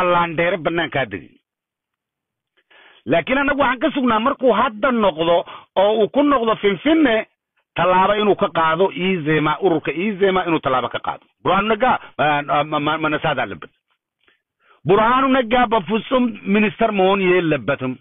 waa laandheere banaankaa degay laakiin annagu waxaan ka sugnaa markuu hadda noqdo oo uu ku noqdo finfinne tallaabo inuu ka qaado izema ururka izema inuu tallaabo ka qaado burhanu naga manasaada labad burhanu naga bafusum minister mooniye labatum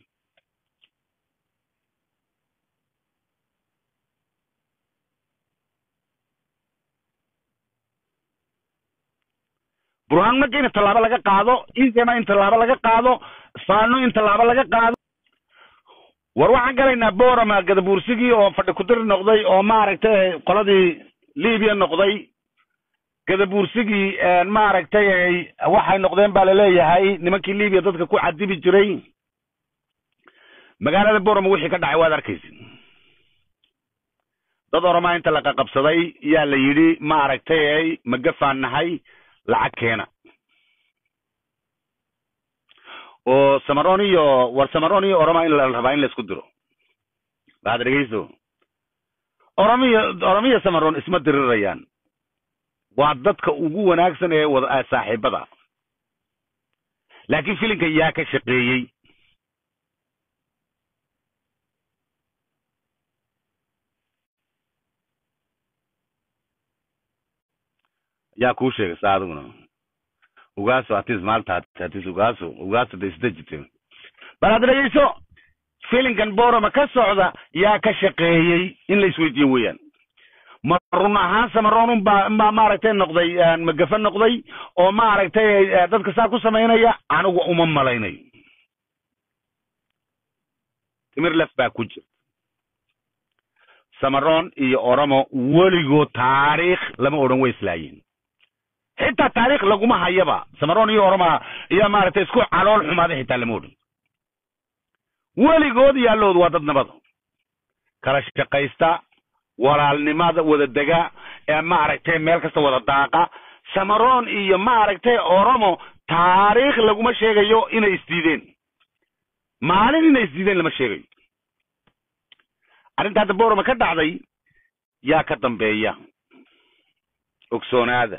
burhanu naga in tallaabo laga qaado izema in tallaabo laga qaado fano in tallaabo laga qaado war waxaan galaynaa borama gadabuursigii oo fadhi kudiri noqday oo maaragtay qoladii libiya noqday gadabuursigii maaragtay waxay noqdeen baa laleeyahay nimankii libiya dadka ku cadibi jiray magaalada borama wixii ka dhacay waad arkaysid dad oramaa inta la qaqabsaday yaa la yidhi maaragtay magafaan nahay lacag keena oo samaron iyo war samaron iyo oroma in la rabaa in laisku diro waxaad dhegeyso oromiya oromiya samaron isma dirirayaan waa dadka ugu wanaagsan ee wada saaxiibada laakiin filinka yaa ka shaqeeyey yaa kuu sheegay saa adiguna ugaaso atis maalta atis ugaaso ugaaso de isdejite bal hadda dhegeyso filinkan borama ka socda yaa ka shaqeeyey in la isweydiiyo weeyaan ma run ahaan samaronun baa baa maaragtay noqday magafa noqday oo maaragtay dadka saa ku samaynaya anigu uma malaynayo timir lef baa ku jira samaron iyo oromo weligood taariikh lama odhan way islaayeen xitaa taariikh laguma hayaba samaron iyo oroma iyo maaragtay isku calool xumaaday xitaa lama odhan weligood yaallood waa dad nabada kala shaqaysta walaalnimada wada dega ee maaragtay meel kasta wada daaqa samaron iyo maaragtay oromo taariikh laguma sheegayo inay isdiideen maalin inay isdiideen lama sheegayo arrinta hadda boroma ka dhacday yaa ka dambeeya ogsoonaada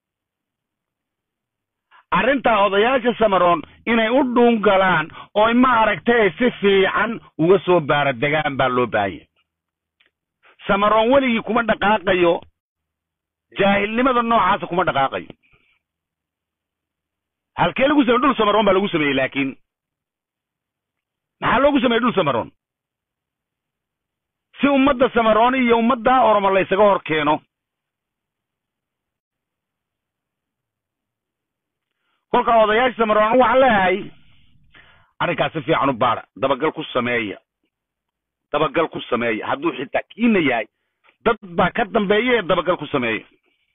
arrintaa odayaasha samaron inay u dhuun galaan ooy maaragtay si fiican uga soo baaradegaan baa loo baahanya samaron weligii kuma dhaqaaqayo jaahilnimada noocaasa kuma dhaqaaqayo halkee lagu samey dhul samaron baa lagu sameeyey laakiin maxaa loogu sameeyey dhul samaron si ummadda samaron iyo ummadda oromo laysaga hor keeno kolka odayaasha samaron waxaan leeyahay arrinkaas si fiican u baara dabagal ku sameeya dabagal ku sameeya hadduu xitaa kiina yahay dad baa ka dambeeya ee dabagal ku sameeya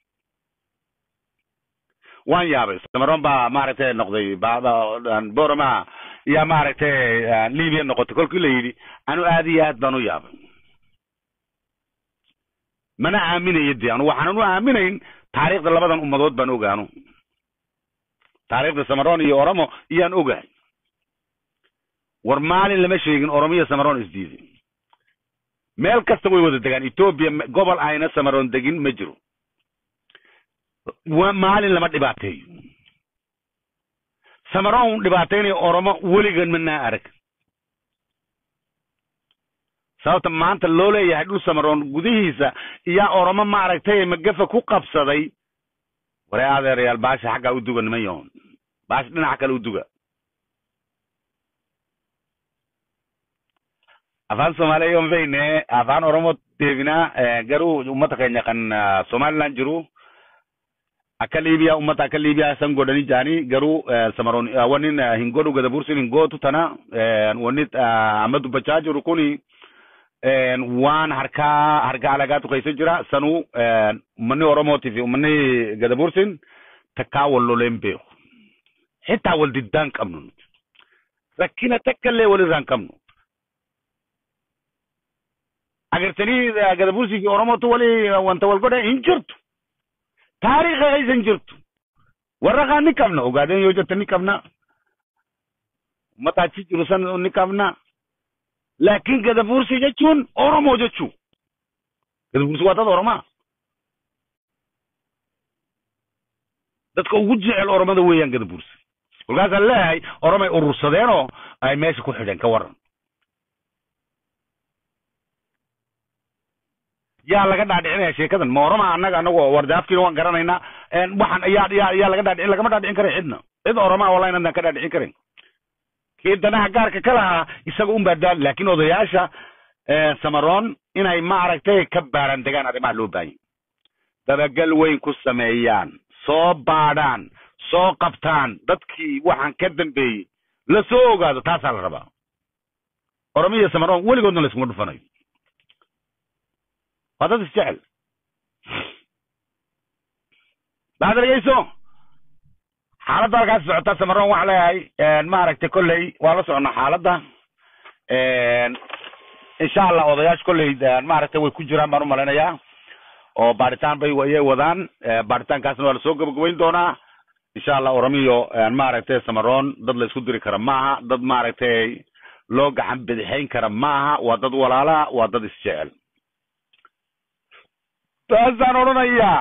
waan yaabay samaron baa maaragtay noqday borama yaa maaragtay libya noqotay kolkii la yidhi anu aad iyo aad baan u yaabay mana aaminayo de anu waxaanan u aaminayn taariikhda labadan ummadood baan ogaano taariikhda samaron iyo oromo iyaan ogahay war maalin lama sheegin oromo iyo samaron isdiiday meel kasta way wada degaan etoobiya gobol ayna samaron degin ma jiro maalin lama dhibaateeyo samaron dhibaataynayo oromo weligan manaa arag sababta maanta loo leeyahay dhul samaron gudihiisa iyaa oromo maaragtay magafa ku qabsaday waree adeerayaal baasha xaggaa u duga niman yahoon baasha dhinaca kale u duga afaan soomaaliya yon feyne afaan oromo deebina garu ummata keenya kan somaliland jiru akka libiya ummata akka libiya san godhani jani garu samaron wanin hin godhu gada bursin hin gootu tana wani amma dubbachaa jiru kuni waan harkaa harka alagaatu keessa jira sanu ummanni oromootii fi ummanni gada bursin takkaa wal loleen beeku xitaa wal diddaan qabnu nuti rakkina takka illee walirraan qabnu agartanii gada bursii fi oromootu wali wanta wal godhe hin jirtu taariikha keessa hin jirtu warra kaan ni qabna ogaadeen yoo jette ni qabna ummata achi jiru san ni qabna laakiin gada bursii jechuun oromoo jechuu gada bursii waa dad oromaa dadka ugu jecel oromada weeyaan gada bursi kolkaasaa leeyahay oromay urursadeenoo ay meesha ku xidheen ka waran yaa laga dhaadhicinaya sheekadan ma oroma annaga anagu wardaafkiina waan garanaynaa waxaan yaa yaa yaa laga dhaadhicin lagama dhaadhicin karin cidna cid oromaa wallahi inadaan ka dhaadhicin karin kii danaha gaarka ka lahaa isaga un baa daal laakiin odayaasha samaroon inay maaragtay ka baaran degaan arrimaha loo baahanya dabagal weyn ku sameeyaan soo baadhaan soo qabtaan dadkii waxaan ka dambeeyey la soo ogaado taasaa la rabaa oromiya samaroon weligoodna la iskuma dhufanayo waa dad isjecel baad dhegeyso xaaladda halkaas socota samaroon waxaa leeyahay maaragtay kolley waa la soconnaa xaaladda insha allah odayaasha kolley maaragtay way ku jiraan baan u malaynayaa oo baaritaan bay ayay wadaan baaritaankaasna waa lasoo gabagabayn doonaa insha allah oromiyo maaragtay samaroon dad la isku diri kara maaha dad maaragtay loo gacan bidixayn kara maaha waa dad walaalaha waa dad isjecel taasaan odhanayaa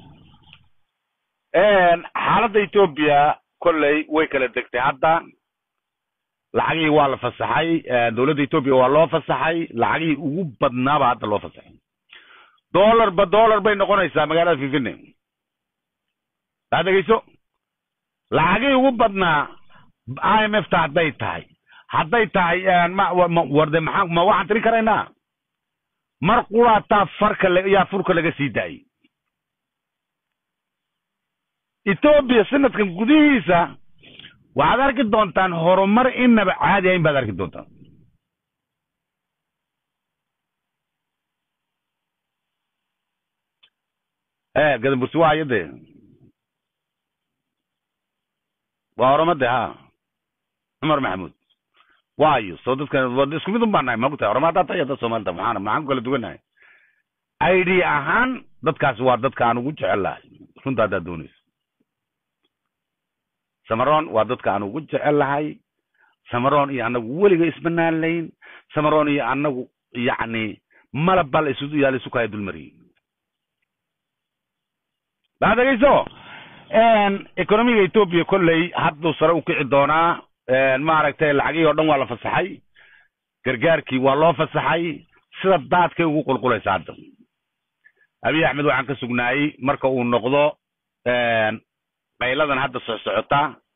xaaladda etoobiya kolley way kala degtay hadda lacagihii waa la fasaxay dowladda etoobiya waa loo fasaxay lacagihii ugu badnaaba hadda loo fasaxay dollar ba dollar bay noqonaysaa magaalada fifine taa dhegeyso lacagihii ugu badnaa i m f ta hadday tahay hadday tahay mwarde maxaa ma waxaan tirin karaynaa mar quraataa farka yaa furka laga sii daayey etoobiya sanadkan gudihiisa waxaad arki doontaan horumar inaba caadi ahayn baad arki doontaan gadambursi waa ayade waa oromade ha cumar maxamuud waayo soo dadkan isku mid un baa nahay maogtahay oroma haddaa tahay dad soomaalida maxaan maxaan ku kala duwannahay id ahaan dadkaasi waa dadka aan ugu jecel lahay runta haddaad doonayso samaroon waa dadka aan ugu jecel lahay samaroon iyo annagu weliga isbanaan layn samaroon iyo annagu yacni malabba la isu yaa la isu kaya dulmariyey baa dhegeyso economiga etoobiya kolley hadduu sare u kici doonaa maaragtay lacagihii o dhan waa la fasaxay gargaarkii waa loo fasaxay sida daadkay ugu qulqulaysa hadda abiy axmed waxaan ka sugnaayey marka uu noqdo qayladan hadda socsocota